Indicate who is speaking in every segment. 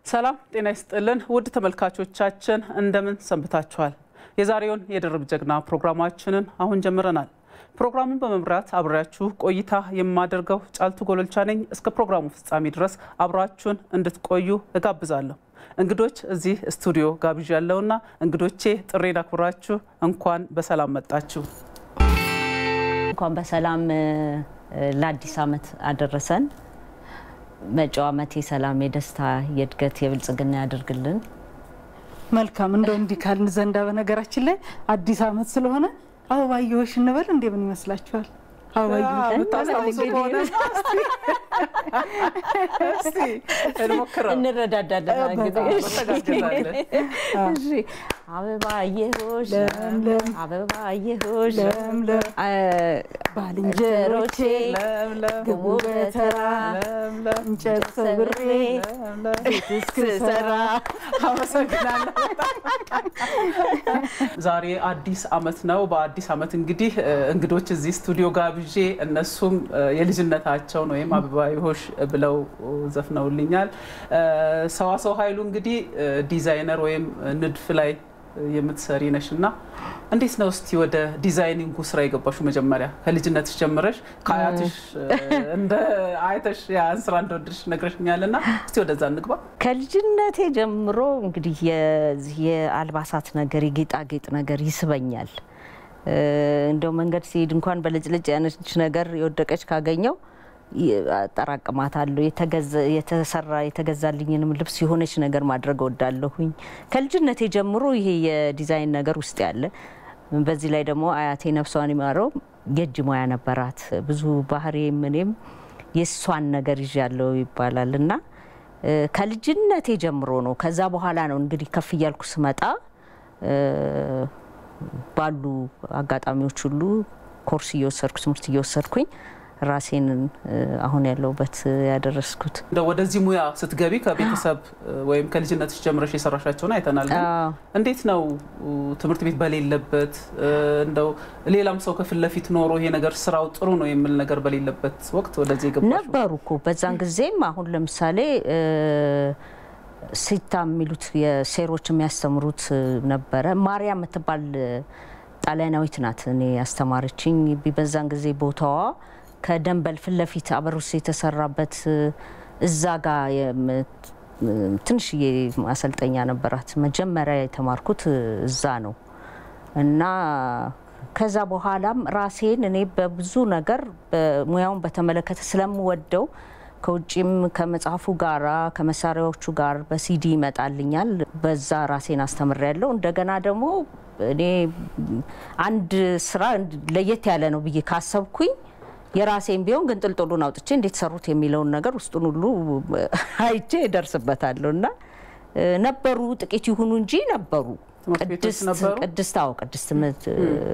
Speaker 1: ሰላም ጤና ይስጥልን ውድ ተመልካቾቻችን እንደምን ሰንብታችኋል? የዛሬውን የድርብ ጀግና ፕሮግራማችንን አሁን ጀምረናል። ፕሮግራሙን በመምራት አብሬያችሁ ቆይታ የማደርገው ጫልቱ ጎሎልቻ ነኝ። እስከ ፕሮግራሙ ፍጻሜ ድረስ አብራችሁን እንድትቆዩ እጋብዛለሁ። እንግዶች እዚህ ስቱዲዮ ጋብዣ ያለውና እንግዶቼ ጥሬን አክብራችሁ እንኳን በሰላም መጣችሁ።
Speaker 2: እንኳን በሰላም ለአዲስ ዓመት አደረሰን። መጪው ዓመት የሰላም፣ የደስታ፣ የእድገት፣ የብልጽግና ያደርግልን።
Speaker 3: መልካም እንደው እንዲህ ካልን ዘንዳ በነገራችን ላይ አዲስ ዓመት ስለሆነ አበባየሆሽ እንበል እንዴ ምን ይመስላችኋል? አበባየሆሽ
Speaker 1: የምታስታውሱ ከሆነ እስቲ እንሞክረው።
Speaker 2: እንረዳዳለን። እንግዲህ
Speaker 1: እንተጋገዛለን።
Speaker 2: እሺ። አበባየሆሽ
Speaker 3: ለምለም
Speaker 2: አበባየሆሽ
Speaker 3: ለምለም
Speaker 2: አ-
Speaker 3: ባልንጀሮቼ
Speaker 1: ለምለም
Speaker 2: ግቡ በተራ
Speaker 1: ለምለም
Speaker 3: እንጨት ሰብሬ
Speaker 1: ለምለም
Speaker 2: ቤት እስክሰራ
Speaker 1: አመሰግናለሁ። ዛሬ አዲስ ዓመት ነው። በአዲስ ዓመት እንግዲህ እ, እንግዶች እዚህ ስቱዲዮ ጋብዤ እነሱም እ, የልጅነታቸውን ወይም አበባየሆሽ ብለው ዘፍነውልኛል። እ, ሰዋሰው ኃይሉ እንግዲህ እ, ዲዛይነር ወይም ንድፍ ላይ የምትሰሪ ነሽ እና እንዴት ነው እስቲ ወደ ዲዛይኒንጉ ስራ የገባሹ? መጀመሪያ ከልጅነትሽ ጀምረሽ ከአያትሽ እ, እንደ አይተሽ ያን ስራ እንደወደድሽ ነግረሽኛል እና እስቲ ወደዛ እንግባ።
Speaker 2: ከልጅነቴ ጀምሮ እንግዲህ የዚህ የአልባሳት ነገር የጌጣጌጥ ነገር ይስበኛል። እ፣ እንደው መንገድ ሲሄድ እንኳን በልጭልጭ ያነች ነገር የወደቀች ካገኘው ይ- አጠራቅማታለሁ። የተገዘ- የተሰራ የተገዛልኝንም ልብስ የሆነች ነገር ማድረግ እወዳለሁኝ። ከልጅነቴ ጀምሮ ይሄ የዲዛይን ነገር ውስጥ ያለ በዚህ ላይ ደግሞ አያቴ ነፍሷን ይማረው የእጅ ሙያ ነበራት። ብዙ ባህሪዬም እኔም የእሷን ነገር ይዣለሁ ይባላል እና እ፣ ከልጅነቴ ጀምሮ ነው። ከዛ በኋላ ነው እንግዲህ ከፍ እያልኩ ስመጣ እ፣ ባሉ አጋጣሚዎች ሁሉ ኮርስ እየወሰድኩ ትምህርት እየወሰድኩኝ ራሴን እ፣ አሁን ያለሁበት ያደረስኩት።
Speaker 1: እንደ ወደዚህ ሙያ ስትገቢ ከቤተሰብ ወይም ከልጅነትሽ ጀምረሽ የሰራሻቸውን አይተናል። ግን
Speaker 2: አዎ።
Speaker 1: እንዴት ነው ትምህርት ቤት በሌለበት እንደው ሌላም ሰው ከፊት ለፊት ኖሮ ይሄ ነገር ስራው ጥሩ ነው የሚል ነገር በሌለበት ወቅት ወደዚህ የገባሽው?
Speaker 2: ነበሩ እኮ በዛን ጊዜም አሁን ለምሳሌ እ፣ ሲታ የሚሉት የሴሮች የሚያስተምሩት እ፣ ነበረ። ማርያ የምትባል እ፣ ጣሊያናዊት ናት እኔ ያስተማረችኝ። በዛን ጊዜ ቦታዋ ከደንበል ፊት ለፊት አበሩስ የተሰራበት እ፣ እዛ ጋ የምት- እ፣ ትንሽዬ ማሰልጠኛ ነበራት። መጀመሪያ የተማርኩት እ፣ እዛ ነው እና ከዛ በኋላም ራሴን እኔ በብዙ ነገር ሙያውን በተመለከተ ስለምወደው ከውጭም ከመጽሐፉ ጋራ ከመሳሪያዎቹ ጋር በሲዲ ይመጣልኛል። በዛ ራሴን አስተምሬያለሁ። እንደገና ደግሞ እኔ አንድ ስራ ለየት ያለ ነው ብዬ ካሰብኩኝ የራሴን ቢሆን ግን ጥልጥሉን አውጥቼ እንዴት ሰሩት የሚለውን ነገር ውስጡን ሁሉ አይቼ እደርስበታለሁ እና እ፣ ነበሩ ጥቂት ይሁኑ እንጂ ነበሩ።
Speaker 1: ትምህርት ቤቶች
Speaker 2: ቅድስት
Speaker 1: ነበሩ?
Speaker 2: ቅድስት አዎ ቅድስት ምት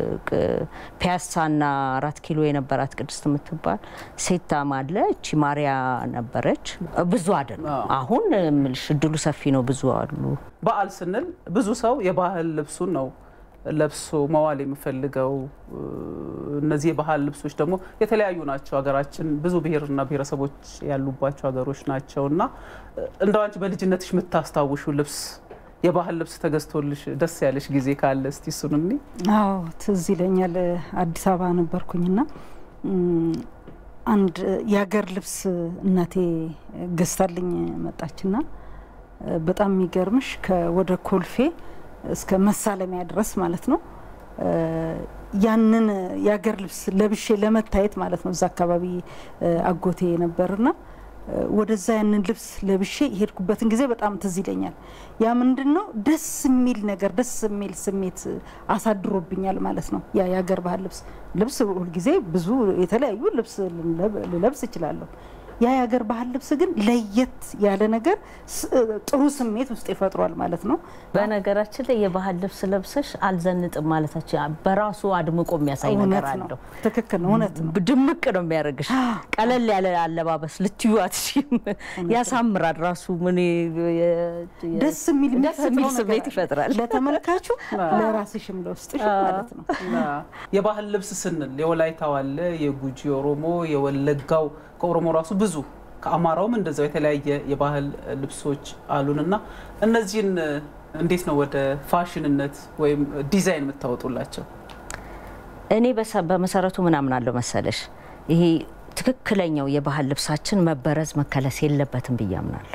Speaker 2: ፒያሳና አራት ኪሎ የነበራት ቅድስት የምትባል ሴታም አለ። እቺ ማርያ ነበረች። ብዙ አይደለም።
Speaker 1: አዎ።
Speaker 2: አሁን እምልሽ እድሉ ሰፊ ነው። ብዙ አሉ።
Speaker 1: በዓል ስንል ብዙ ሰው የባህል ልብሱን ነው ለብሶ መዋል የሚፈልገው። እነዚህ የባህል ልብሶች ደግሞ የተለያዩ ናቸው። ሀገራችን ብዙ ብሔርና ብሔረሰቦች ያሉባቸው ሀገሮች ናቸው እና እንደው አንቺ በልጅነትሽ የምታስታውሹ ልብስ የባህል ልብስ ተገዝቶልሽ ደስ ያለሽ ጊዜ ካለ እስቲ እሱን እኒ
Speaker 3: አዎ ትዝ ይለኛል። አዲስ አበባ ነበርኩኝና እም፣ አንድ የሀገር ልብስ እናቴ ገዝታልኝ መጣችና እ፣ በጣም የሚገርምሽ ከወደ ኮልፌ እስከ መሳለሚያ ድረስ ማለት ነው እ፣ ያንን የሀገር ልብስ ለብሼ ለመታየት ማለት ነው። እዛ አካባቢ እ፣ አጎቴ ነበርና እ፣ ወደዛ ያንን ልብስ ለብሼ የሄድኩበትን ጊዜ በጣም ትዝ ይለኛል። ያ ምንድን ነው ደስ የሚል ነገር ደስ የሚል ስሜት አሳድሮብኛል ማለት ነው። ያ የሀገር ባህል ልብስ ልብስ ሁልጊዜ ብዙ የተለያዩ ልብስ ልለብ- ልለብስ እችላለሁ። ያ የሀገር ባህል ልብስ ግን ለየት ያለ ነገር ስ- ጥሩ ስሜት ውስጥ ይፈጥሯል ማለት ነው።
Speaker 2: በነገራችን ላይ የባህል ልብስ ለብሰሽ አልዘንጥም ማለታችን በራሱ አድምቆ የሚያሳይ ነገር
Speaker 3: እውነት ነው።
Speaker 2: አለው።
Speaker 3: ትክክል ነው። እውነት ነው።
Speaker 2: ድምቅ ነው የሚያደርግሽ። ቀለል ያለ አለባበስ ልትዩ አትችይም። ያሳምራል ራሱ ምን
Speaker 3: ደስ የሚል
Speaker 2: ደስ የሚል
Speaker 3: የሚፈጥረው
Speaker 2: ስሜት
Speaker 3: ነገር
Speaker 2: ይፈጥራል።
Speaker 3: ለተመልካቹ ለራስሽም ለውስጥሽ ማለት ነው።
Speaker 1: የባህል ልብስ ስንል የወላይታው አለ፣ የጉጂ ኦሮሞ፣ የወለጋው ከኦሮሞ ራሱ ብዙ ከአማራውም እንደዛው የተለያየ የባህል ልብሶች አሉን እና እነዚህን እንዴት ነው ወደ ፋሽንነት ወይም ዲዛይን የምታወጡላቸው?
Speaker 2: እኔ በመሰረቱ ምናምን አለው መሰለሽ ይሄ ትክክለኛው የባህል ልብሳችን መበረዝ መከለስ የለበትም ብዬ አምናለሁ።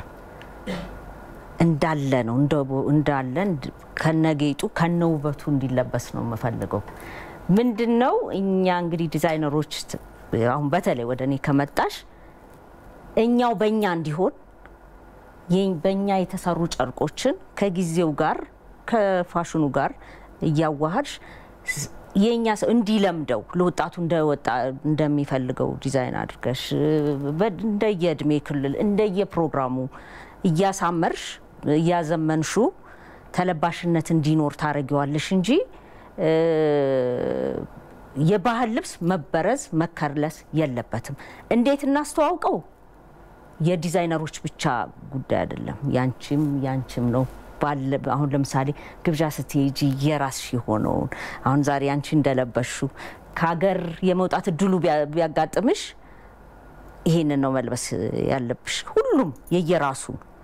Speaker 2: እንዳለ ነው እንዳለ ከነጌጡ ከነውበቱ እንዲለበስ ነው የምፈልገው። ምንድን ነው እኛ እንግዲህ ዲዛይነሮች አሁን በተለይ ወደ እኔ ከመጣሽ እኛው በእኛ እንዲሆን በእኛ የተሰሩ ጨርቆችን ከጊዜው ጋር ከፋሽኑ ጋር እያዋሃድሽ የእኛ ሰው እንዲለምደው ለወጣቱ እንደሚፈልገው ዲዛይን አድርገሽ እንደየእድሜ ክልል እንደየፕሮግራሙ እያሳመርሽ እያዘመንሹ ተለባሽነት እንዲኖር ታደርጊዋለሽ እንጂ የባህል ልብስ መበረዝ መከርለስ የለበትም። እንዴት እናስተዋውቀው? የዲዛይነሮች ብቻ ጉዳይ አይደለም። ያንቺም ያንቺም ነው። አሁን ለምሳሌ ግብዣ ስትሄጂ የራስሽ የሆነውን አሁን ዛሬ አንቺ እንደለበሹ ከሀገር የመውጣት እድሉ ቢያጋጥምሽ ይሄንን ነው መልበስ ያለብሽ። ሁሉም የየራሱ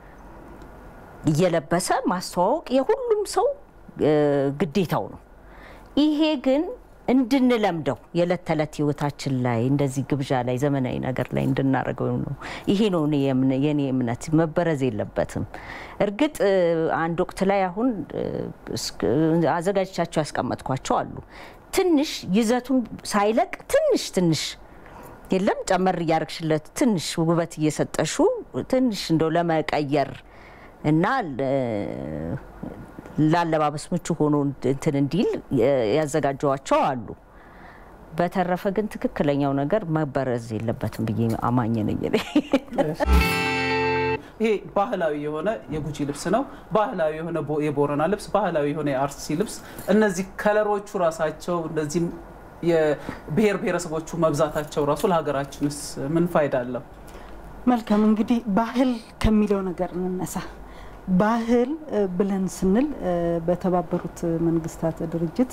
Speaker 2: እየለበሰ ማስተዋወቅ የሁሉም ሰው ግዴታው ነው። ይሄ ግን እንድንለምደው የዕለት ተዕለት ህይወታችን ላይ እንደዚህ ግብዣ ላይ ዘመናዊ ነገር ላይ እንድናደርገው ነው። ይሄ ነው የኔ እምነት። መበረዝ የለበትም። እርግጥ አንድ ወቅት ላይ አሁን አዘጋጅቻቸው ያስቀመጥኳቸው አሉ። ትንሽ ይዘቱን ሳይለቅ ትንሽ ትንሽ የለም ጨመር እያደረግሽለት ትንሽ ውበት እየሰጠሹ ትንሽ እንደው ለመቀየር እና ላለባበስ ምቹ ሆኖ እንትን እንዲል ያዘጋጀዋቸው አሉ። በተረፈ ግን ትክክለኛው ነገር መበረዝ የለበትም ብዬ አማኝ ነኝ።
Speaker 1: ይሄ ባህላዊ የሆነ የጉጂ ልብስ ነው። ባህላዊ የሆነ የቦረና ልብስ፣ ባህላዊ የሆነ የአርሲ ልብስ። እነዚህ ከለሮቹ ራሳቸው እንደዚህም የብሔር ብሔረሰቦቹ መብዛታቸው ራሱ ለሀገራችንስ ምን ፋይዳ አለው?
Speaker 3: መልካም እንግዲህ ባህል ከሚለው ነገር እንነሳ። ባህል ብለን ስንል በተባበሩት መንግስታት ድርጅት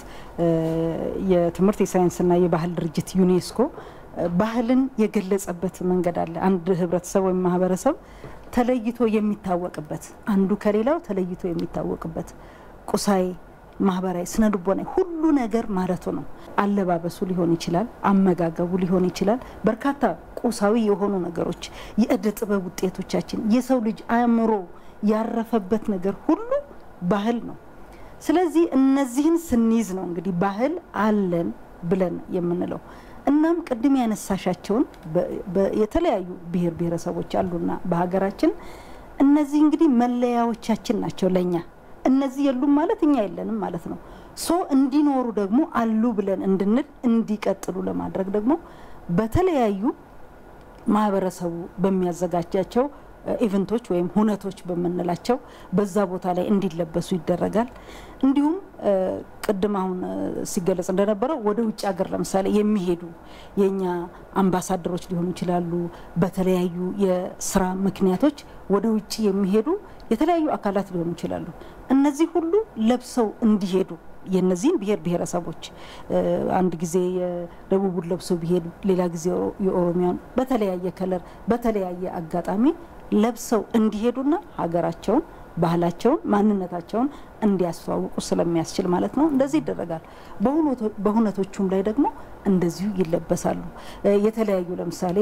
Speaker 3: የትምህርት የሳይንስና የባህል ድርጅት ዩኔስኮ ባህልን የገለጸበት መንገድ አለ። አንድ ህብረተሰብ ወይም ማህበረሰብ ተለይቶ የሚታወቅበት አንዱ ከሌላው ተለይቶ የሚታወቅበት ቁሳዊ፣ ማህበራዊ፣ ስነ ልቦናዊ ሁሉ ነገር ማለቱ ነው። አለባበሱ ሊሆን ይችላል፣ አመጋገቡ ሊሆን ይችላል። በርካታ ቁሳዊ የሆኑ ነገሮች፣ የእደ ጥበብ ውጤቶቻችን፣ የሰው ልጅ አእምሮ ያረፈበት ነገር ሁሉ ባህል ነው። ስለዚህ እነዚህን ስንይዝ ነው እንግዲህ ባህል አለን ብለን የምንለው። እናም ቅድም ያነሳሻቸውን የተለያዩ ብሔር ብሔረሰቦች አሉና በሀገራችን እነዚህ እንግዲህ መለያዎቻችን ናቸው ለእኛ። እነዚህ የሉም ማለት እኛ የለንም ማለት ነው። ሶ እንዲኖሩ ደግሞ አሉ ብለን እንድንል እንዲቀጥሉ ለማድረግ ደግሞ በተለያዩ ማህበረሰቡ በሚያዘጋጃቸው ኢቨንቶች ወይም ሁነቶች በምንላቸው በዛ ቦታ ላይ እንዲለበሱ ይደረጋል። እንዲሁም ቅድም አሁን ሲገለጽ እንደነበረው ወደ ውጭ ሀገር ለምሳሌ የሚሄዱ የእኛ አምባሳደሮች ሊሆኑ ይችላሉ። በተለያዩ የስራ ምክንያቶች ወደ ውጭ የሚሄዱ የተለያዩ አካላት ሊሆኑ ይችላሉ። እነዚህ ሁሉ ለብሰው እንዲሄዱ የነዚህን ብሔር ብሔረሰቦች አንድ ጊዜ የደቡቡን ለብሰው ቢሄዱ ሌላ ጊዜ የኦሮሚያን በተለያየ ከለር በተለያየ አጋጣሚ ለብሰው እንዲሄዱና ሀገራቸውን፣ ባህላቸውን፣ ማንነታቸውን እንዲያስተዋውቁ ስለሚያስችል ማለት ነው። እንደዚህ ይደረጋል። በሁነቶቹም ላይ ደግሞ እንደዚሁ ይለበሳሉ። የተለያዩ ለምሳሌ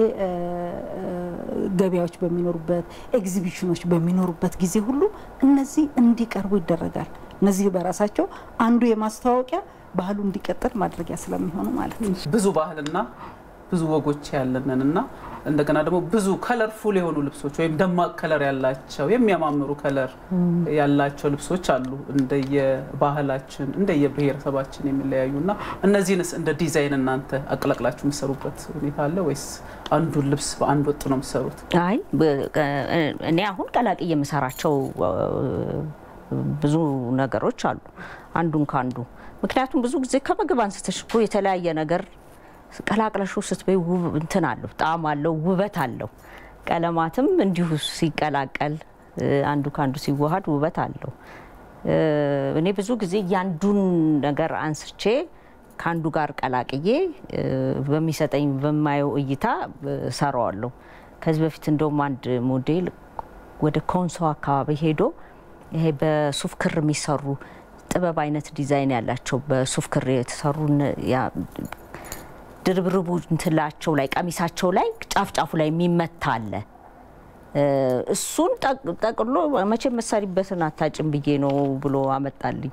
Speaker 3: ገበያዎች በሚኖሩበት ኤግዚቢሽኖች በሚኖሩበት ጊዜ ሁሉ እነዚህ እንዲቀርቡ ይደረጋል። እነዚህ በራሳቸው አንዱ የማስተዋወቂያ ባህሉ እንዲቀጥል ማድረጊያ ስለሚሆኑ ማለት ነው።
Speaker 1: ብዙ ባህልና ብዙ ወጎች ያለንን እና እንደገና ደግሞ ብዙ ከለርፉል የሆኑ ልብሶች ወይም ደማቅ ከለር ያላቸው የሚያማምሩ ከለር ያላቸው ልብሶች አሉ። እንደየባህላችን እንደየብሔረሰባችን የሚለያዩ እና እነዚህንስ እንደ ዲዛይን እናንተ አቀላቅላችሁ የምትሰሩበት ሁኔታ አለ ወይስ አንዱን ልብስ በአንድ ወጥ ነው የምትሰሩት?
Speaker 2: አይ እኔ አሁን ቀላቅዬ የምሰራቸው ብዙ ነገሮች አሉ አንዱን ከአንዱ ምክንያቱም ብዙ ጊዜ ከምግብ አንስተሽ እኮ የተለያየ ነገር ቀላቅለሹ ስትበይ እንትን አለው ጣዕም አለው ውበት አለው። ቀለማትም እንዲሁ ሲቀላቀል አንዱ ከአንዱ ሲዋሃድ ውበት አለው። እኔ ብዙ ጊዜ ያንዱን ነገር አንስቼ ከአንዱ ጋር ቀላቅዬ በሚሰጠኝ በማየው እይታ ሰራዋለሁ። ከዚህ በፊት እንደውም አንድ ሞዴል ወደ ኮንሶ አካባቢ ሄዶ ይሄ በሱፍ ክር የሚሰሩ ጥበብ አይነት ዲዛይን ያላቸው በሱፍ ክር የተሰሩ ድርብርቡ እንትላቸው ላይ ቀሚሳቸው ላይ ጫፍ ጫፉ ላይ የሚመታ አለ። እሱን ጠቅሎ መቼ መሳሪበትን አታጭም ብዬ ነው ብሎ አመጣልኝ።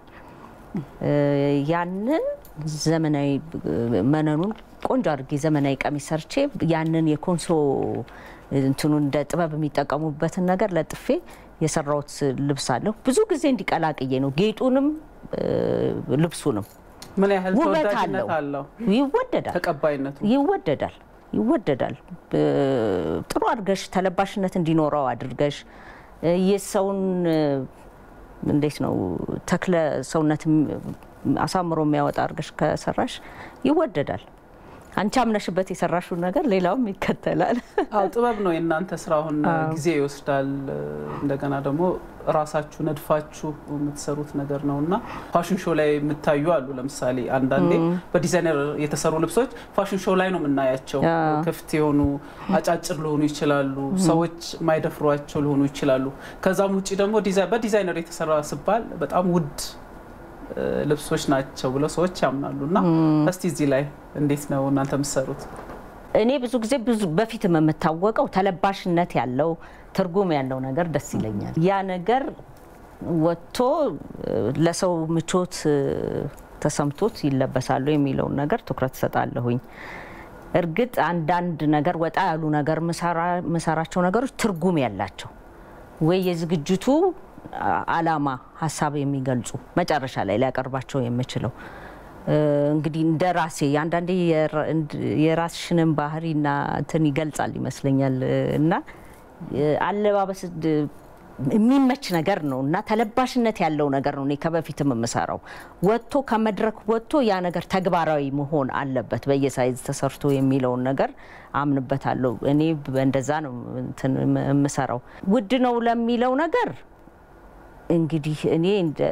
Speaker 2: ያንን ዘመናዊ መነኑን ቆንጆ አድርጌ ዘመናዊ ቀሚስ ሰርቼ ያንን የኮንሶ እንትኑን እንደ ጥበብ የሚጠቀሙበትን ነገር ለጥፌ የሰራሁት ልብስ አለሁ። ብዙ ጊዜ እንዲቀላቅዬ ነው ጌጡንም ልብሱንም።
Speaker 1: ምን ያህል
Speaker 2: ውበት
Speaker 1: ተወዳጅነት
Speaker 2: አለው።
Speaker 1: አለው?
Speaker 2: ይወደዳል
Speaker 1: ተቀባይነቱ
Speaker 2: ይወደዳል ይወደዳል። ጥሩ አድርገሽ ተለባሽነት እንዲኖረው አድርገሽ የሰውን እንዴት ነው ተክለ ሰውነት አሳምሮ የሚያወጣ አድርገሽ ከሰራሽ ይወደዳል። አንቺ አምነሽበት የሰራሽውን ነገር ሌላውም ይከተላል።
Speaker 1: አዎ ጥበብ ነው የእናንተ ስራ። አሁን ጊዜ ይወስዳል። እንደገና ደግሞ ራሳችሁ ነድፋችሁ የምትሰሩት ነገር ነው እና ፋሽን ሾው ላይ የምታዩ አሉ። ለምሳሌ አንዳንዴ በዲዛይነር የተሰሩ ልብሶች ፋሽን ሾው ላይ ነው የምናያቸው። ክፍት የሆኑ አጫጭር ሊሆኑ ይችላሉ፣ ሰዎች ማይደፍሯቸው ሊሆኑ ይችላሉ። ከዛም ውጭ ደግሞ በዲዛይነር የተሰራ ሲባል በጣም ውድ ልብሶች ናቸው ብለው ሰዎች ያምናሉ። እና እስቲ እዚህ ላይ እንዴት ነው እናንተ የምትሰሩት?
Speaker 2: እኔ ብዙ ጊዜ ብዙ በፊትም የምታወቀው ተለባሽነት ያለው ትርጉም ያለው ነገር ደስ ይለኛል። ያ ነገር ወጥቶ ለሰው ምቾት ተሰምቶት ይለበሳሉ የሚለውን ነገር ትኩረት እሰጣለሁኝ። እርግጥ አንዳንድ ነገር ወጣ ያሉ ነገር ምሰራቸው ነገሮች ትርጉም ያላቸው ወይ የዝግጅቱ አላማ ሀሳብ የሚገልጹ መጨረሻ ላይ ሊያቀርባቸው የምችለው እንግዲህ እንደ ራሴ አንዳንዴ የራስሽንም ባህሪና እንትን ይገልጻል ይመስለኛል እና አለባበስ የሚመች ነገር ነው እና ተለባሽነት ያለው ነገር ነው። እኔ ከበፊትም የምሰራው ወጥቶ ከመድረክ ወጥቶ ያ ነገር ተግባራዊ መሆን አለበት በየሳይዝ ተሰርቶ የሚለውን ነገር አምንበታለሁ። እኔ እንደዛ ነው እንትን የምሰራው። ውድ ነው ለሚለው ነገር እንግዲህ እኔ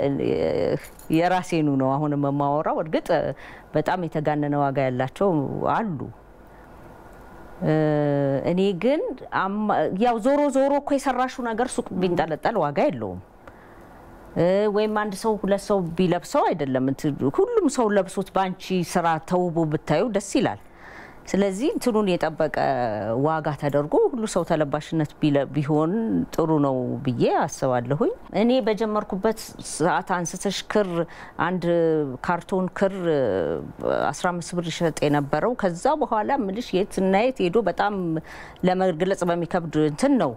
Speaker 2: የራሴኑ ነው አሁን የማወራው። እርግጥ በጣም የተጋነነ ዋጋ ያላቸው አሉ። እኔ ግን ያው ዞሮ ዞሮ እኮ የሰራሹ ነገር ሱቅ ቢንጠለጠል ዋጋ የለውም። ወይም አንድ ሰው ሁለት ሰው ቢለብሰው አይደለም ሁሉም ሰው ለብሶት በአንቺ ስራ ተውቦ ብታዩ ደስ ይላል። ስለዚህ እንትኑን የጠበቀ ዋጋ ተደርጎ ሁሉ ሰው ተለባሽነት ቢሆን ጥሩ ነው ብዬ አስባለሁኝ። እኔ በጀመርኩበት ሰዓት አንስተሽ ክር አንድ ካርቶን ክር 15 ብር ይሸጥ የነበረው ከዛ በኋላ ምልሽ የት እና የት ሄዶ በጣም ለመግለጽ በሚከብድ እንትን ነው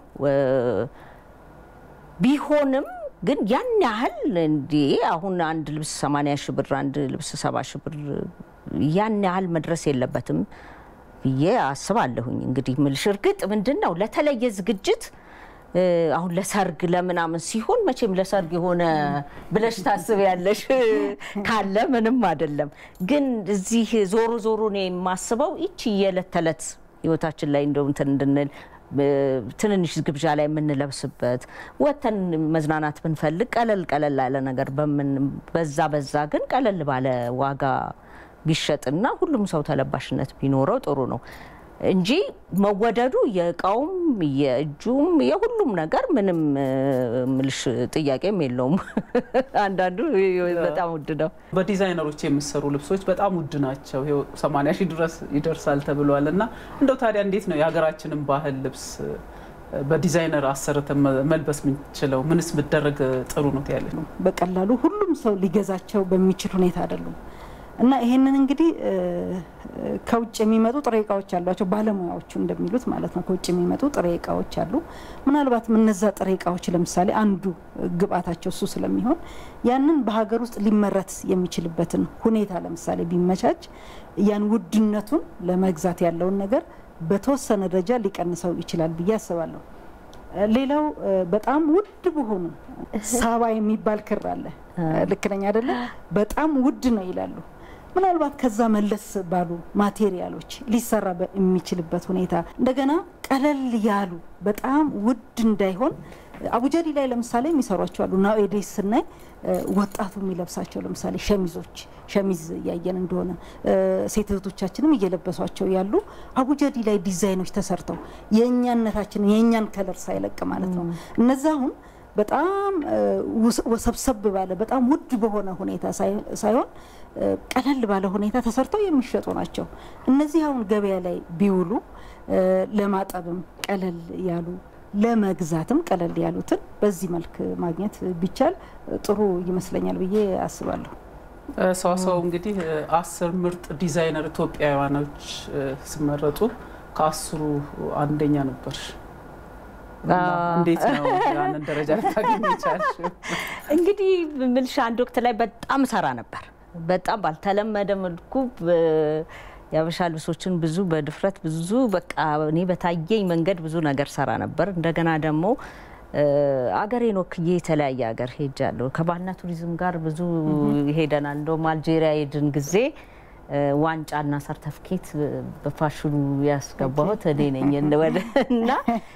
Speaker 2: ቢሆንም ግን ያን ያህል እንዲ አሁን አንድ ልብስ 80 ሺህ ብር አንድ ልብስ 70 ሺህ ብር ያን ያህል መድረስ የለበትም ብዬ አስባለሁኝ። እንግዲህ ምልሽ እርግጥ ምንድን ነው ለተለየ ዝግጅት አሁን ለሰርግ ለምናምን ሲሆን መቼም ለሰርግ የሆነ ብለሽ ታስቢያለሽ ካለ ምንም አይደለም። ግን እዚህ ዞሮ ዞሮ ነው የማስበው ይቺ የዕለት ተዕለት ህይወታችን ላይ እንደው እንትን እንድንል ትንንሽ ግብዣ ላይ የምንለብስበት ወተን መዝናናት ብንፈልግ ቀለል ቀለል ያለ ነገር በዛ በዛ ግን ቀለል ባለ ዋጋ ቢሸጥና ሁሉም ሰው ተለባሽነት ቢኖረው ጥሩ ነው እንጂ መወደዱ የእቃውም የእጁም የሁሉም ነገር ምንም ምልሽ ጥያቄም የለውም። አንዳንዱ በጣም ውድ ነው።
Speaker 1: በዲዛይነሮች የሚሰሩ ልብሶች በጣም ውድ ናቸው። ይኸው 80 ሺህ ድረስ ይደርሳል ተብሏል። እና እንደው ታዲያ እንዴት ነው የሀገራችንን ባህል ልብስ በዲዛይነር አሰርተን መልበስ የምንችለው? ምንስ ብደረግ ጥሩ ነው ትያለሽ?
Speaker 3: በቀላሉ ሁሉም ሰው ሊገዛቸው በሚችል ሁኔታ አይደሉም እና ይሄንን እንግዲህ ከውጭ የሚመጡ ጥሬ እቃዎች አሏቸው ባለሙያዎቹ እንደሚሉት ማለት ነው። ከውጭ የሚመጡ ጥሬ እቃዎች አሉ። ምናልባትም እነዛ ጥሬ እቃዎች ለምሳሌ አንዱ ግብአታቸው እሱ ስለሚሆን ያንን በሀገር ውስጥ ሊመረት የሚችልበትን ሁኔታ ለምሳሌ ቢመቻች ያን ውድነቱን ለመግዛት ያለውን ነገር በተወሰነ ደረጃ ሊቀንሰው ይችላል ብዬ አስባለሁ። ሌላው በጣም ውድ በሆኑ ሳባ የሚባል ክር አለ። ልክ ነኝ አይደለ? በጣም ውድ ነው ይላሉ። ምናልባት ከዛ መለስ ባሉ ማቴሪያሎች ሊሰራ የሚችልበት ሁኔታ እንደገና ቀለል ያሉ በጣም ውድ እንዳይሆን አቡጀዲ ላይ ለምሳሌ የሚሰሯቸው አሉ። ናኤዴስ ስናይ ወጣቱ የሚለብሳቸው ለምሳሌ ሸሚዞች ሸሚዝ እያየን እንደሆነ ሴት እህቶቻችንም እየለበሷቸው ያሉ አቡጀዲ ላይ ዲዛይኖች ተሰርተው የእኛነታችንን የእኛን ከለር ሳይለቅ ማለት ነው እነዚ አሁን በጣም ወሰብሰብ ባለ በጣም ውድ በሆነ ሁኔታ ሳይሆን ቀለል ባለ ሁኔታ ተሰርተው የሚሸጡ ናቸው። እነዚህ አሁን ገበያ ላይ ቢውሉ ለማጠብም ቀለል ያሉ ለመግዛትም ቀለል ያሉትን በዚህ መልክ ማግኘት ቢቻል ጥሩ ይመስለኛል ብዬ አስባለሁ።
Speaker 1: ሰዋሰው እንግዲህ አስር ምርጥ ዲዛይነር ኢትዮጵያውያኖች ሲመረጡ ከአስሩ አንደኛ ነበር። እንዴት ነው ያንን ደረጃ ልታገኝ የቻልሽው?
Speaker 2: እንግዲህ ምልሽ አንድ ወቅት ላይ በጣም ሰራ ነበር። በጣም ባልተለመደ መልኩ የአበሻ ልብሶችን ብዙ በድፍረት ብዙ በቃ እኔ በታየኝ መንገድ ብዙ ነገር ሰራ ነበር። እንደገና ደግሞ አገሬን ወክዬ የተለያየ ሀገር ሄጃለሁ። ከባህልና ቱሪዝም ጋር ብዙ ሄደናል። እንደውም አልጄሪያ ሄድን ጊዜ ዋንጫና ሰርተፍኬት በፋሽኑ ያስገባሁት እኔ ነኝ እና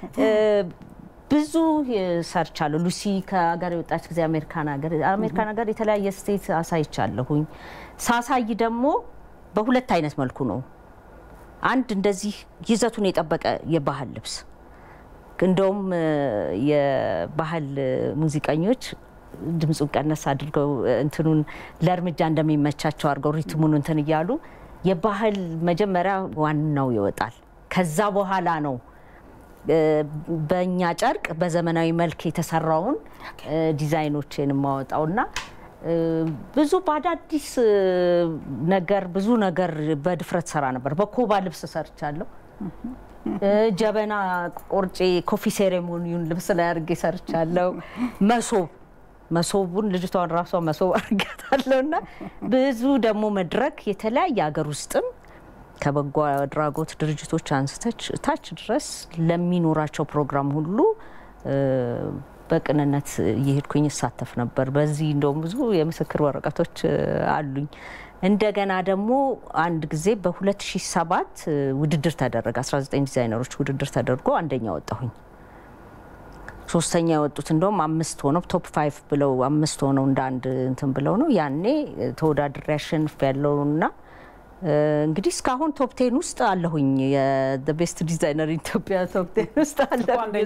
Speaker 2: ብዙ ሰርቻለሁ። ሉሲ ከሀገር የወጣች ጊዜ አሜሪካን ሀገር አሜሪካን ሀገር የተለያየ ስቴት አሳይቻለሁኝ። ሳሳይ ደግሞ በሁለት አይነት መልኩ ነው። አንድ እንደዚህ ይዘቱን የጠበቀ የባህል ልብስ እንደውም የባህል ሙዚቀኞች ድምፁን ቀነስ አድርገው እንትኑን ለእርምጃ እንደሚመቻቸው አድርገው ሪትሙን እንትን እያሉ የባህል መጀመሪያ ዋናው ይወጣል። ከዛ በኋላ ነው በእኛ ጨርቅ በዘመናዊ መልክ የተሰራውን ዲዛይኖችን የማወጣውና ብዙ በአዳዲስ ነገር ብዙ ነገር በድፍረት ሰራ ነበር። በኮባ ልብስ ሰርቻለሁ። ጀበና ቆርጬ ኮፊ ሴሬሞኒውን ልብስ ላይ አድርጌ ሰርቻለሁ። መሶብ መሶቡን ልጅቷን ራሷ መሶብ አድርጋታለሁ እና ብዙ ደግሞ መድረክ የተለያየ ሀገር ውስጥም ከበጎ አድራጎት ድርጅቶች አንስተች ታች ድረስ ለሚኖራቸው ፕሮግራም ሁሉ በቅንነት እየሄድኩኝ እሳተፍ ነበር። በዚህ እንደውም ብዙ የምስክር ወረቀቶች አሉኝ። እንደገና ደግሞ አንድ ጊዜ በ2007 ውድድር ተደረገ። 19 ዲዛይነሮች ውድድር ተደርጎ አንደኛ ወጣሁኝ። ሶስተኛ የወጡት እንደውም አምስት ሆነው ቶፕ ፋይቭ ብለው አምስት ሆነው እንደ አንድ እንትን ብለው ነው ያኔ ተወዳድሬ አሸንፍ ያለውና እንግዲህ እስካሁን ቶፕ ቴን ውስጥ አለሁኝ። የቤስት ዲዛይነር ኢትዮጵያ ቶፕ ቴን ውስጥ አለሁኝ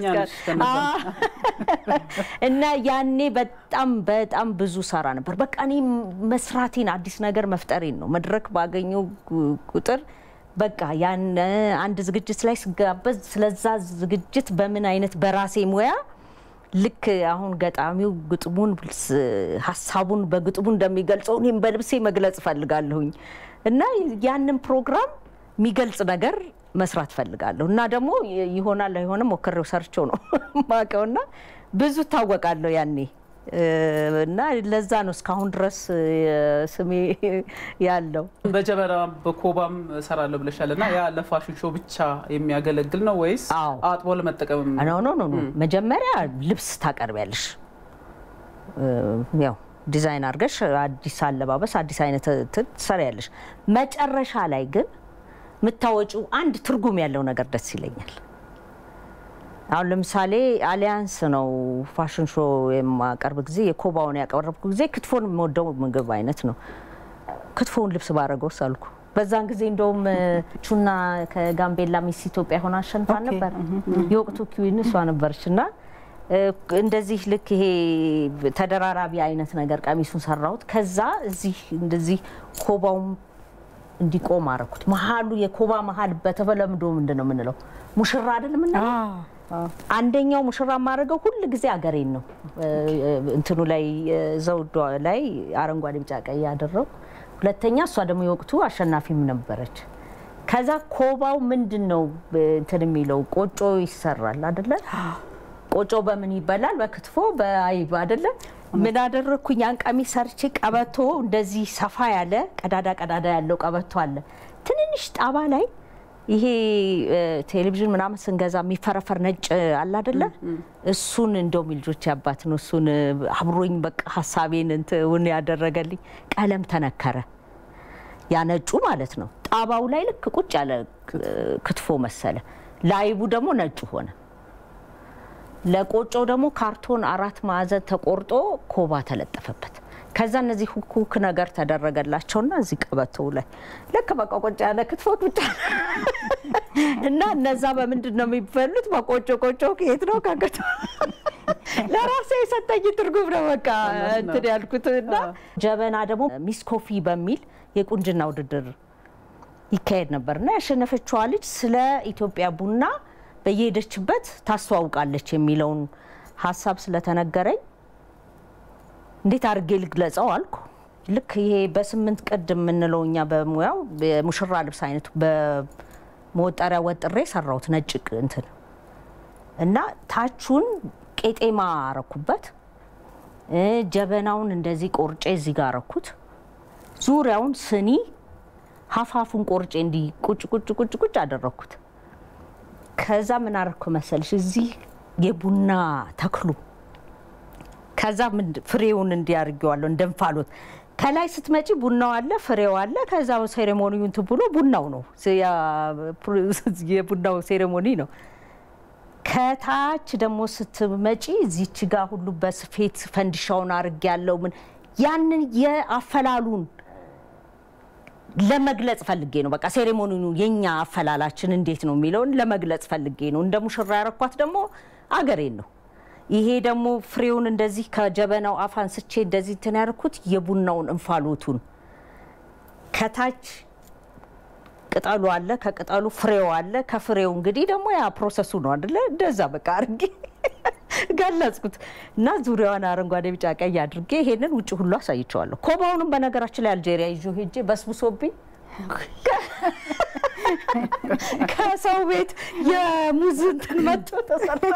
Speaker 2: እና ያኔ በጣም በጣም ብዙ ሰራ ነበር። በቃ እኔ መስራቴን አዲስ ነገር መፍጠሬን ነው መድረክ ባገኘው ቁጥር በቃ ያን አንድ ዝግጅት ላይ ስጋበዝ ስለዛ ዝግጅት በምን አይነት በራሴ ሙያ ልክ አሁን ገጣሚው ግጥሙን ሀሳቡን በግጥሙ እንደሚገልጸው እኔም በልብሴ መግለጽ እፈልጋለሁኝ እና ያንን ፕሮግራም የሚገልጽ ነገር መስራት ፈልጋለሁ እና ደግሞ ይሆናል አይሆንም ሞክሬው ሰርቸው ነው ማቀው እና ብዙ እታወቃለሁ ያኔ እና ለዛ ነው እስካሁን ድረስ ስሜ ያለው።
Speaker 1: በጀበና በኮባም እሰራለሁ ብለሻል እና ያ ለፋሽን ሾው ብቻ የሚያገለግል ነው ወይስ አጥቦ ለመጠቀም?
Speaker 2: ኖ ኖ ኖ መጀመሪያ ልብስ ታቀርቢያለሽ ያው ዲዛይን አድርገሽ አዲስ አለባበስ አዲስ አይነት ትሰሪያለሽ። መጨረሻ ላይ ግን የምታወጪው አንድ ትርጉም ያለው ነገር ደስ ይለኛል። አሁን ለምሳሌ አሊያንስ ነው ፋሽን ሾ የማቀርብ ጊዜ የኮባውን ያቀረብኩ ጊዜ ክትፎን የምወደው ምግብ አይነት ነው። ክትፎውን ልብስ ባረገውስ አልኩ። በዛን ጊዜ እንደውም ቹና ከጋምቤላ ሚስ ኢትዮጵያ ሆና አሸንፋ ነበር። የወቅቱ ኪዊን እሷ ነበረች እና እንደዚህ ልክ ይሄ ተደራራቢ አይነት ነገር ቀሚሱን ሰራሁት። ከዛ እዚህ እንደዚህ ኮባውም እንዲቆም አረኩት። መሀሉ የኮባ መሀል በተለምዶ ምንድን ነው የምንለው ሙሽራ አይደል የምንለው አንደኛው ሙሽራ የማደርገው ሁል ጊዜ አገሬን ነው። እንትኑ ላይ ዘውዷ ላይ አረንጓዴ፣ ቢጫ፣ ቀይ ያደረው። ሁለተኛ እሷ ደግሞ የወቅቱ አሸናፊም ነበረች። ከዛ ኮባው ምንድን ነው እንትን የሚለው ቆጮ ይሰራል አደለ? ቆጮ በምን ይበላል? በክትፎ በአይብ አደለ? ምን አደረግኩኝ? ያን ቀሚስ ሰርቼ ቀበቶ እንደዚህ ሰፋ ያለ ቀዳዳ ቀዳዳ ያለው ቀበቶ አለ ትንንሽ ጣባ ላይ ይሄ ቴሌቪዥን ምናምን ስንገዛ የሚፈረፈር ነጭ አለ አደለ? እሱን እንደውም ልጆች ያባት ነው እሱን አብሮኝ በቃ ሀሳቤን እንትን ያደረገልኝ ቀለም ተነከረ። ያ ነጩ ማለት ነው። ጣባው ላይ ልክ ቁጭ ያለ ክትፎ መሰለ፣ ላይቡ ደግሞ ነጩ ሆነ። ለቆጮ ደግሞ ካርቶን አራት ማዕዘን ተቆርጦ ኮባ ተለጠፈበት። ከዛ እነዚህ ሁክ ሁክ ነገር ተደረገላቸውና እዚህ ቀበቶው ላይ ልክ በቃ ቆጮ ያለ ክትፎ ብቻ እና እነዛ በምንድን ነው የሚበሉት? በቆጮ ቆጮ ከየት ነው ከገቶ ለራሴ የሰጠኝ ትርጉም ነው። በቃ እንትን ያልኩት እና ጀበና ደግሞ ሚስ ኮፊ በሚል የቁንጅና ውድድር ይካሄድ ነበር እና ያሸነፈችዋ ልጅ ስለ ኢትዮጵያ ቡና በየሄደችበት ታስተዋውቃለች የሚለውን ሀሳብ ስለተነገረኝ እንዴት አድርጌ ልግለጸው አልኩ። ልክ ይሄ በስምንት ቅድ የምንለው እኛ በሙያው የሙሽራ ልብስ አይነቱ በመወጠሪያ ወጥሬ ሰራሁት ነጭ እንትን እና ታቹን ቄጤማ አረኩበት። ጀበናውን እንደዚህ ቆርጬ እዚህ ጋር አረኩት። ዙሪያውን ስኒ ሀፋፉን ቆርጬ እንዲህ ቁጭ ቁጭ ቁጭ ቁጭ አደረኩት። ከዛ ምን አረኩ መሰልሽ እዚህ የቡና ተክሉ ከዛ ፍሬውን እንዲያርገዋለሁ እንደ እንፋሎት ከላይ ስትመጪ ቡናው አለ፣ ፍሬው አለ። ከዛ ሴሬሞኒው እንትን ብሎ ቡናው ነው የቡናው ሴሬሞኒ ነው። ከታች ደግሞ ስትመጪ እዚች ጋር ሁሉ በስፌት ፈንዲሻውን አርግ ያለው ምን ያንን የአፈላሉን ለመግለጽ ፈልጌ ነው። በቃ ሴሬሞኒው የኛ አፈላላችን እንዴት ነው የሚለውን ለመግለጽ ፈልጌ ነው። እንደ ሙሽራ ያረኳት ደግሞ አገሬን ነው። ይሄ ደግሞ ፍሬውን እንደዚህ ከጀበናው አፍ አንስቼ እንደዚህ እንትን ያደርኩት የቡናውን እንፋሎቱን ከታች ቅጠሉ አለ፣ ከቅጠሉ ፍሬው አለ። ከፍሬው እንግዲህ ደግሞ ያ ፕሮሰሱ ነው አይደለ? እንደዛ በቃ አድርጌ ገለጽኩት እና ዙሪያዋን አረንጓዴ፣ ቢጫ፣ ቀይ አድርጌ ይሄንን ውጭ ሁሉ አሳይቸዋለሁ። ኮባውንም በነገራችን ላይ አልጄሪያ ይዞ ሄጄ በስብሶብኝ ከሰው ቤት የሙዝ እንትን መጥቶ ተሰራ።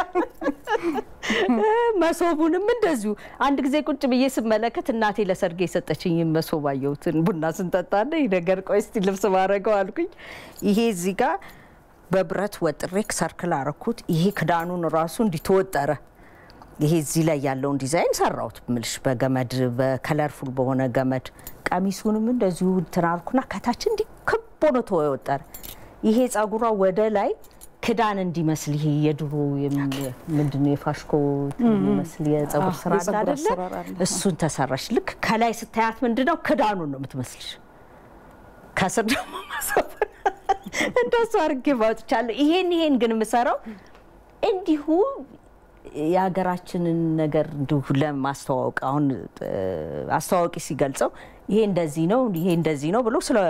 Speaker 2: መሶቡንም እንደዚሁ አንድ ጊዜ ቁጭ ብዬ ስመለከት እናቴ ለሰርጌ የሰጠችኝ መሶብ አየሁትን ቡና ስንጠጣና ይህ ነገር ቆይ እስቲ ልብስ ማድረገው አልኩኝ። ይሄ እዚህ ጋር በብረት ወጥሬ ሰርክል አረኩት። ይሄ ክዳኑን ራሱ እንዲተወጠረ ይሄ እዚህ ላይ ያለውን ዲዛይን ሰራሁት ምልሽ በገመድ በከለርፉል በሆነ ገመድ ቀሚሱንም እንደዚሁ እንትን አልኩና ከታች እንዲህ ክብ ሆኖ ተወጠረ። ይሄ ጸጉሯ ወደ ላይ ክዳን እንዲመስል ይሄ የድሮ ምንድን ነው የፋሽኮ የሚመስል የጸጉር ስራ አለ አይደለ? እሱን ተሰራሽ። ልክ ከላይ ስታያት ምንድን ነው ክዳኑን ነው የምትመስልሽ፣ ከስር ደግሞ ማሰብ እንደሱ አድርጌ ባውጥቻለሁ። ይሄን ይሄን ግን የምሰራው እንዲሁ የሀገራችንን ነገር እንዲሁ ለማስተዋወቅ አሁን አስተዋዋቂ ሲገልጸው ይሄ እንደዚህ ነው ይሄ እንደዚህ ነው ብሎ ስለ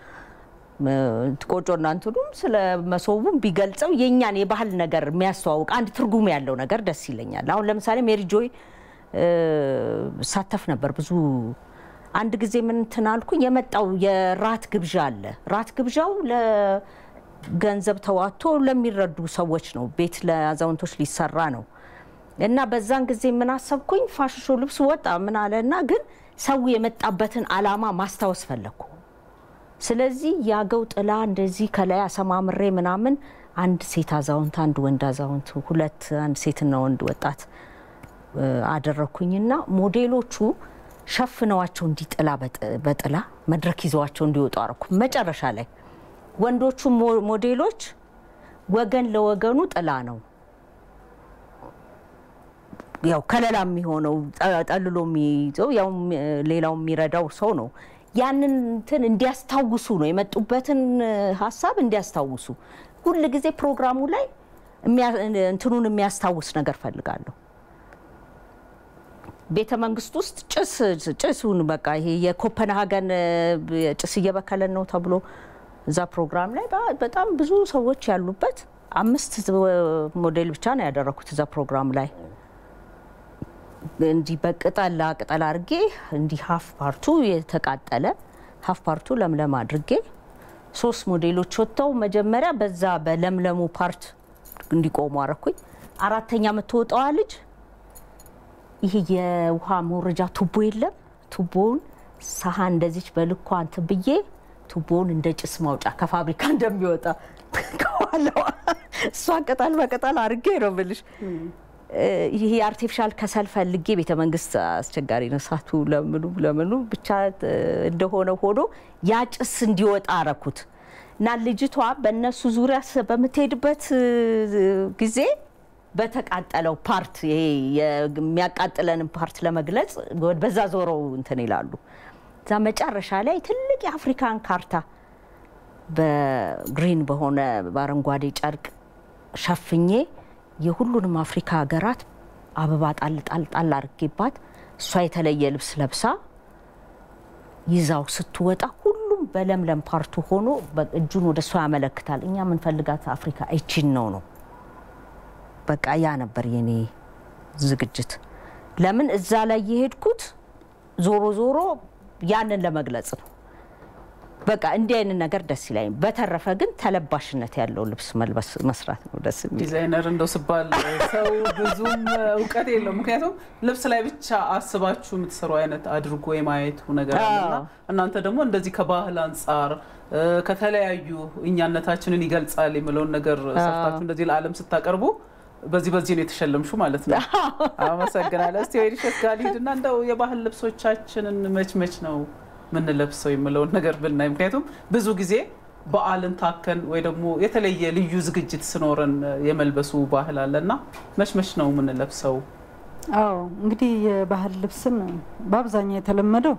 Speaker 2: ቆጮና እንትኑም ስለ መሶቡም ቢገልጸው የእኛን የባህል ነገር የሚያስተዋውቅ አንድ ትርጉም ያለው ነገር ደስ ይለኛል። አሁን ለምሳሌ ሜሪ ጆይ ሳተፍ ነበር ብዙ አንድ ጊዜ ምን እንትን አልኩኝ የመጣው የራት ግብዣ አለ። ራት ግብዣው ለገንዘብ ተዋቶ ለሚረዱ ሰዎች ነው። ቤት ለአዛውንቶች ሊሰራ ነው እና በዛን ጊዜ ምን አሰብኩኝ ፋሽሾ ልብስ ወጣ ምን አለ እና ግን ሰው የመጣበትን አላማ ማስታወስ ፈለግኩ። ስለዚህ ያገው ጥላ እንደዚህ ከላይ አሰማምሬ ምናምን አንድ ሴት አዛውንት፣ አንድ ወንድ አዛውንት፣ ሁለት አንድ ሴትና ወንድ ወጣት አደረግኩኝና ሞዴሎቹ ሸፍነዋቸው እንዲጥላ በጥላ መድረክ ይዘዋቸው እንዲወጡ አረኩ። መጨረሻ ላይ ወንዶቹ ሞዴሎች ወገን ለወገኑ ጥላ ነው ያው ከለላ የሚሆነው ጠልሎ የሚይዘው ያው ሌላው የሚረዳው ሰው ነው። ያንን እንትን እንዲያስታውሱ ነው የመጡበትን ሀሳብ እንዲያስታውሱ ሁል ጊዜ ፕሮግራሙ ላይ እንትኑን የሚያስታውስ ነገር ፈልጋለሁ። ቤተ መንግስት ውስጥ ጭስ ጭሱን በቃ ይሄ የኮፐንሃገን ጭስ እየበከለን ነው ተብሎ እዛ ፕሮግራም ላይ በጣም ብዙ ሰዎች ያሉበት አምስት ሞዴል ብቻ ነው ያደረኩት እዛ ፕሮግራም ላይ እንዲህ በቅጠላ ቅጠል አድርጌ እንዲህ ሀፍ ፓርቱ የተቃጠለ ሀፍ ፓርቱ ለምለም አድርጌ ሶስት ሞዴሎች ወጥተው መጀመሪያ በዛ በለምለሙ ፓርት እንዲቆሙ አረኩኝ። አራተኛ የምትወጣዋ ልጅ ይሄ የውሃ መውረጃ ቱቦ የለም ቱቦውን ሳህን እንደዚች በልኳ እንትን ብዬ ቱቦውን እንደ ጭስ ማውጫ ከፋብሪካ እንደሚወጣ ከኋላዋ እሷን ቅጠል በቅጠል አድርጌ ነው ብልሽ ይሄ አርቲፊሻል ከሰል ፈልጌ ቤተ መንግስት አስቸጋሪ ነው። እሳቱ ለምኑ ለምኑ ብቻ እንደሆነ ሆኖ ያ ጭስ እንዲወጣ አረኩት እና ልጅቷ በእነሱ ዙሪያ በምትሄድበት ጊዜ በተቃጠለው ፓርት ይሄ የሚያቃጥለንን ፓርት ለመግለጽ በዛ ዞረው እንትን ይላሉ። እዛ መጨረሻ ላይ ትልቅ የአፍሪካን ካርታ በግሪን በሆነ በአረንጓዴ ጨርቅ ሸፍኜ የሁሉንም አፍሪካ ሀገራት አበባ ጣል ጣል ጣል አድርጌባት እሷ የተለየ ልብስ ለብሳ ይዛው ስትወጣ ሁሉም በለምለም ፓርቱ ሆኖ እጁን ወደ እሷ ያመለክታል። እኛ የምንፈልጋት አፍሪካ ይቺን ነው ነው። በቃ ያ ነበር የኔ ዝግጅት። ለምን እዛ ላይ የሄድኩት ዞሮ ዞሮ ያንን ለመግለጽ ነው። በቃ እንዲህ አይነት ነገር ደስ ይላል። በተረፈ ግን ተለባሽነት ያለው ልብስ መልበስ መስራት ነው ደስ የሚል።
Speaker 1: ዲዛይነር እንደው ስባል ሰው ብዙም እውቀት የለውም። ምክንያቱም ልብስ ላይ ብቻ አስባችሁ የምትሰሩ አይነት አድርጎ የማየቱ ነገር አለና እናንተ ደግሞ እንደዚህ ከባህል አንጻር ከተለያዩ እኛነታችንን ይገልጻል የሚለውን ነገር ሰርታችሁ እንደዚህ ለዓለም ስታቀርቡ በዚህ በዚህ ነው የተሸለምሹ ማለት ነው። አመሰግናለሁ። እስቲ ወይንሸት ጋር ልሂድና እንደው የባህል ልብሶቻችንን መች መች ነው ምንለብሰው የምለውን ነገር ብናይ፣ ምክንያቱም ብዙ ጊዜ በዓልን ታከን ወይ ደግሞ የተለየ ልዩ ዝግጅት ስኖረን የመልበሱ ባህል አለና መች መች ነው የምንለብሰው?
Speaker 3: አዎ እንግዲህ የባህል ልብስን በአብዛኛው የተለመደው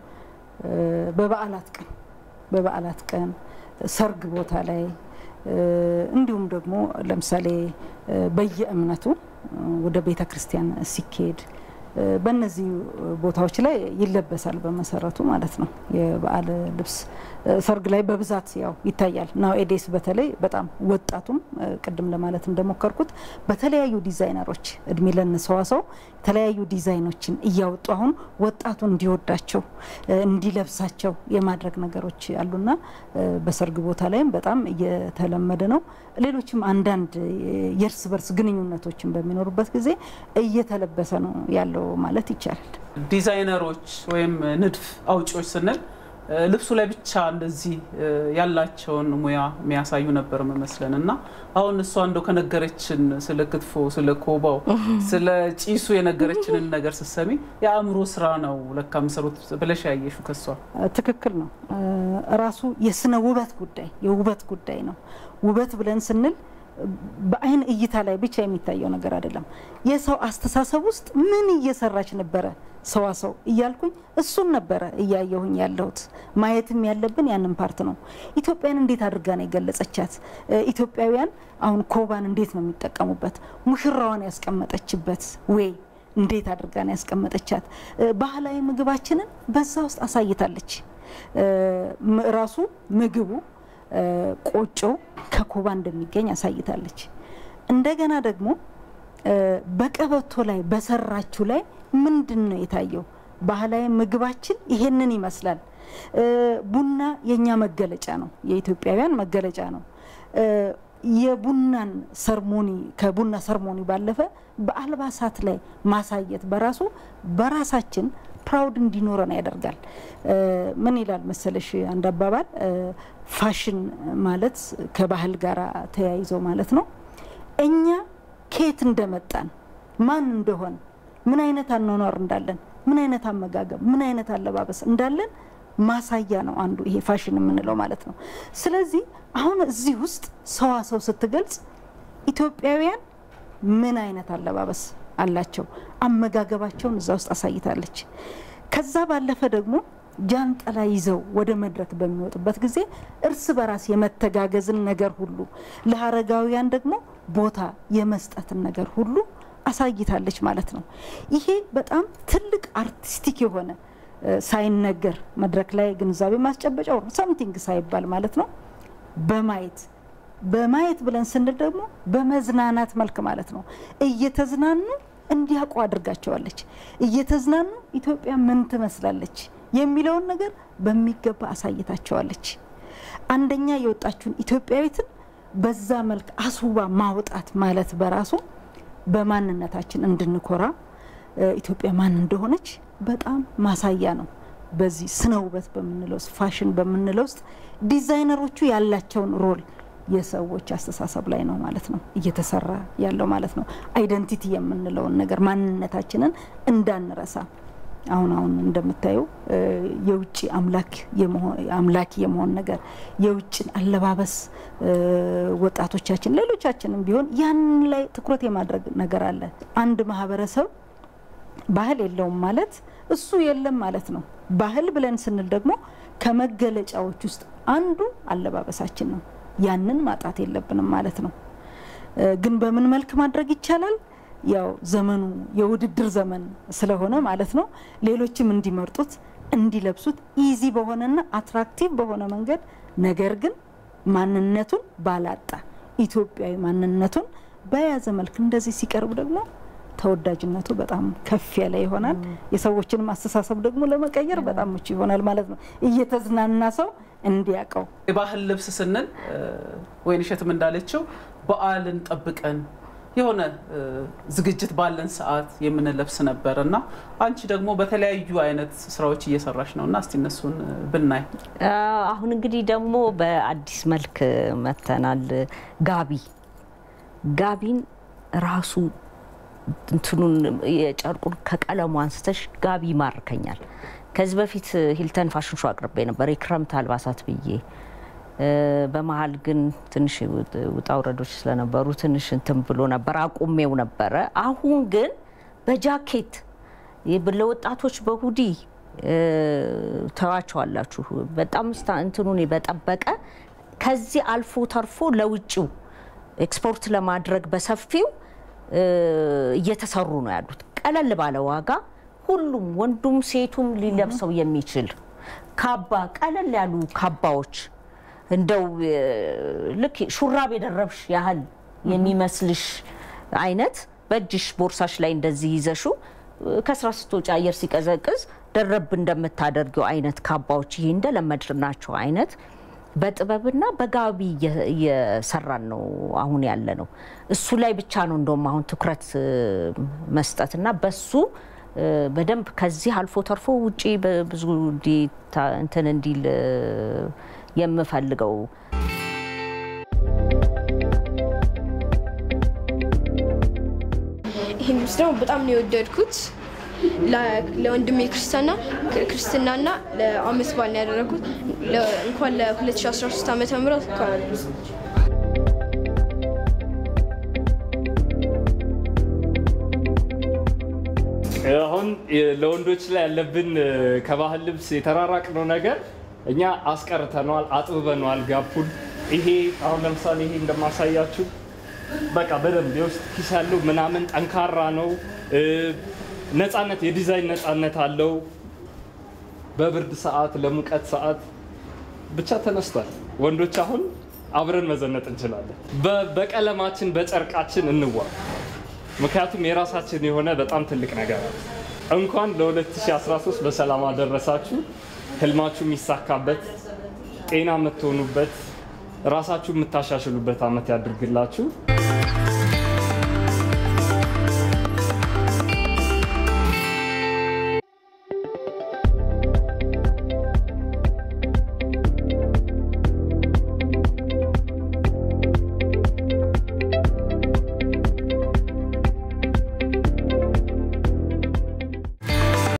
Speaker 3: በበዓላት ቀን በበዓላት ቀን ሰርግ ቦታ ላይ እንዲሁም ደግሞ ለምሳሌ በየእምነቱ ወደ ቤተ ክርስቲያን ሲኬድ በእነዚህ ቦታዎች ላይ ይለበሳል በመሰረቱ ማለት ነው። የበዓል ልብስ ሰርግ ላይ በብዛት ያው ይታያል። ናው ኤዴስ በተለይ በጣም ወጣቱም ቅድም ለማለት እንደሞከርኩት በተለያዩ ዲዛይነሮች እድሜ ለንሰዋሰው የተለያዩ ዲዛይኖችን እያወጡ አሁን ወጣቱ እንዲወዳቸው እንዲለብሳቸው የማድረግ ነገሮች አሉና በሰርግ ቦታ ላይም በጣም እየተለመደ ነው። ሌሎችም አንዳንድ የእርስ በርስ ግንኙነቶችን በሚኖሩበት ጊዜ እየተለበሰ ነው ያለው ማለት ይቻላል።
Speaker 1: ዲዛይነሮች ወይም ንድፍ አውጪዎች ስንል ልብሱ ላይ ብቻ እንደዚህ ያላቸውን ሙያ የሚያሳዩ ነበር መመስለን እና አሁን እሷ እንደው ከነገረችን ስለ ክትፎ፣ ስለ ኮባው፣ ስለ ጭሱ የነገረችንን ነገር ስትሰሚ የአእምሮ ስራ ነው ለካ የምሰሩት ብለሽ ያየሹ ከሷ
Speaker 3: ትክክል ነው። ራሱ የስነ ውበት ጉዳይ የውበት ጉዳይ ነው። ውበት ብለን ስንል በአይን እይታ ላይ ብቻ የሚታየው ነገር አይደለም። የሰው አስተሳሰብ ውስጥ ምን እየሰራች ነበረ ሰዋሰው እያልኩኝ እሱን ነበረ እያየሁኝ ያለሁት። ማየትም ያለብን ያንን ፓርት ነው። ኢትዮጵያን እንዴት አድርጋ ነው የገለጸቻት? ኢትዮጵያውያን አሁን ኮባን እንዴት ነው የሚጠቀሙበት? ሙሽራዋን ያስቀመጠችበት ወይ እንዴት አድርጋ ነው ያስቀመጠቻት? ባህላዊ ምግባችንን በዛ ውስጥ አሳይታለች። ራሱ ምግቡ ቆጮ ከኮባ እንደሚገኝ አሳይታለች። እንደገና ደግሞ በቀበቶ ላይ በሰራችሁ ላይ ምንድን ነው የታየው? ባህላዊ ምግባችን ይሄንን ይመስላል። ቡና የእኛ መገለጫ ነው፣ የኢትዮጵያውያን መገለጫ ነው። የቡናን ሰርሞኒ ከቡና ሰርሞኒ ባለፈ በአልባሳት ላይ ማሳየት በራሱ በራሳችን ፕራውድ እንዲኖረን ያደርጋል። ምን ይላል መሰለሽ አንድ አባባል ፋሽን ማለት ከባህል ጋር ተያይዞ ማለት ነው። እኛ ከየት እንደመጣን ማን እንደሆን ምን አይነት አኗኗር እንዳለን ምን አይነት አመጋገብ ምን አይነት አለባበስ እንዳለን ማሳያ ነው አንዱ ይሄ ፋሽን የምንለው ማለት ነው። ስለዚህ አሁን እዚህ ውስጥ ሰዋሰው ስትገልጽ ኢትዮጵያውያን ምን አይነት አለባበስ አላቸው፣ አመጋገባቸውን እዛ ውስጥ አሳይታለች። ከዛ ባለፈ ደግሞ ጃንጥላ ይዘው ወደ መድረክ በሚወጡበት ጊዜ እርስ በራስ የመተጋገዝን ነገር ሁሉ ለአረጋውያን ደግሞ ቦታ የመስጠትን ነገር ሁሉ አሳይታለች ማለት ነው። ይሄ በጣም ትልቅ አርቲስቲክ የሆነ ሳይነገር መድረክ ላይ ግንዛቤ ማስጨበጫው ነው። ሰምቲንግ ሳይባል ማለት ነው። በማየት በማየት ብለን ስንል ደግሞ በመዝናናት መልክ ማለት ነው። እየተዝናኑ እንዲያውቁ አድርጋቸዋለች። እየተዝናኑ ኢትዮጵያ ምን ትመስላለች የሚለውን ነገር በሚገባ አሳይታቸዋለች። አንደኛ የወጣችውን ኢትዮጵያዊትን በዛ መልክ አስውባ ማውጣት ማለት በራሱ በማንነታችን እንድንኮራ ኢትዮጵያ ማን እንደሆነች በጣም ማሳያ ነው። በዚህ ስነ ውበት በምንለው ውስጥ ፋሽን በምንለው ውስጥ ዲዛይነሮቹ ያላቸውን ሮል የሰዎች አስተሳሰብ ላይ ነው ማለት ነው እየተሰራ ያለው ማለት ነው። አይደንቲቲ የምንለውን ነገር ማንነታችንን እንዳንረሳ አሁን አሁን እንደምታየው የውጭ አምላኪ የመሆን ነገር የውጭን አለባበስ ወጣቶቻችን፣ ሌሎቻችንም ቢሆን ያንን ላይ ትኩረት የማድረግ ነገር አለ። አንድ ማህበረሰብ ባህል የለውም ማለት እሱ የለም ማለት ነው። ባህል ብለን ስንል ደግሞ ከመገለጫዎች ውስጥ አንዱ አለባበሳችን ነው። ያንን ማጣት የለብንም ማለት ነው። ግን በምን መልክ ማድረግ ይቻላል? ያው ዘመኑ የውድድር ዘመን ስለሆነ ማለት ነው ሌሎችም እንዲመርጡት እንዲለብሱት ኢዚ በሆነና አትራክቲቭ በሆነ መንገድ ነገር ግን ማንነቱን ባላጣ ኢትዮጵያዊ ማንነቱን በያዘ መልክ እንደዚህ ሲቀርብ ደግሞ ተወዳጅነቱ በጣም ከፍ ያለ ይሆናል። የሰዎችንም አስተሳሰብ ደግሞ ለመቀየር በጣም ምቹ ይሆናል ማለት ነው። እየተዝናና ሰው እንዲያውቀው
Speaker 1: የባህል ልብስ ስንል ወይንሸትም እንዳለችው በዓልን ጠብቀን የሆነ ዝግጅት ባለን ሰዓት የምንለብስ ነበር እና አንቺ ደግሞ በተለያዩ አይነት ስራዎች እየሰራሽ ነው እና እስቲ እነሱን ብናይ።
Speaker 2: አሁን እንግዲህ ደግሞ በአዲስ መልክ መተናል። ጋቢ ጋቢን ራሱ እንትኑን የጨርቁን ከቀለሙ አንስተሽ ጋቢ ይማርከኛል። ከዚህ በፊት ሂልተን ፋሽን ሾው አቅርቤ ነበር የክረምት አልባሳት ብዬ በመሀል ግን ትንሽ ውጣ ውረዶች ስለነበሩ ትንሽ እንትን ብሎ ነበር አቁሜው ነበረ። አሁን ግን በጃኬት ለወጣቶች በሁዲ ተዋቸዋላችሁ በጣም እንትኑን በጠበቀ ከዚህ አልፎ ተርፎ ለውጭው ኤክስፖርት ለማድረግ በሰፊው እየተሰሩ ነው ያሉት። ቀለል ባለ ዋጋ ሁሉም ወንዱም ሴቱም ሊለብሰው የሚችል ካባ፣ ቀለል ያሉ ካባዎች እንደው ልክ ሹራብ የደረብሽ ያህል የሚመስልሽ አይነት በእጅሽ ቦርሳሽ ላይ እንደዚህ ይዘሹ ከስራ ስትወጪ አየር ሲቀዘቅዝ ደረብ እንደምታደርጊው አይነት ካባዎች ይሄ እንደለመድናቸው አይነት በጥበብና በጋቢ እየሰራን ነው አሁን ያለ ነው። እሱ ላይ ብቻ ነው እንደውም አሁን ትኩረት መስጠትና በሱ በደንብ ከዚህ አልፎ ተርፎ ውጪ ብዙ እንትን እንዲል የምፈልገው
Speaker 4: ይህን ልብስ ደግሞ በጣም ነው የወደድኩት። ለወንድሜ ክርስትና ክርስትናና ለአመት በዓል ነው ያደረኩት። እንኳን ለ2013 ዓመተ ምህረት
Speaker 5: አሁን ለወንዶች ላይ ያለብን ከባህል ልብስ የተራራቅነው ነገር እኛ አስቀርተነዋል፣ አጥብበነዋል ጋፑን። ይሄ አሁን ለምሳሌ ይሄ እንደማሳያችሁ በቃ በደንብ የውስጥ ኪስ ያለው ምናምን ጠንካራ ነው። ነፃነት፣ የዲዛይን ነፃነት አለው። በብርድ ሰዓት፣ ለሙቀት ሰዓት ብቻ ተነስቷል። ወንዶች አሁን አብረን መዘነጥ እንችላለን። በቀለማችን በጨርቃችን እንዋብ። ምክንያቱም የራሳችን የሆነ በጣም ትልቅ ነገር አለ። እንኳን ለ2013 በሰላም አደረሳችሁ። ህልማችሁ የሚሳካበት ጤና የምትሆኑበት ራሳችሁ የምታሻሽሉበት ዓመት ያድርግላችሁ።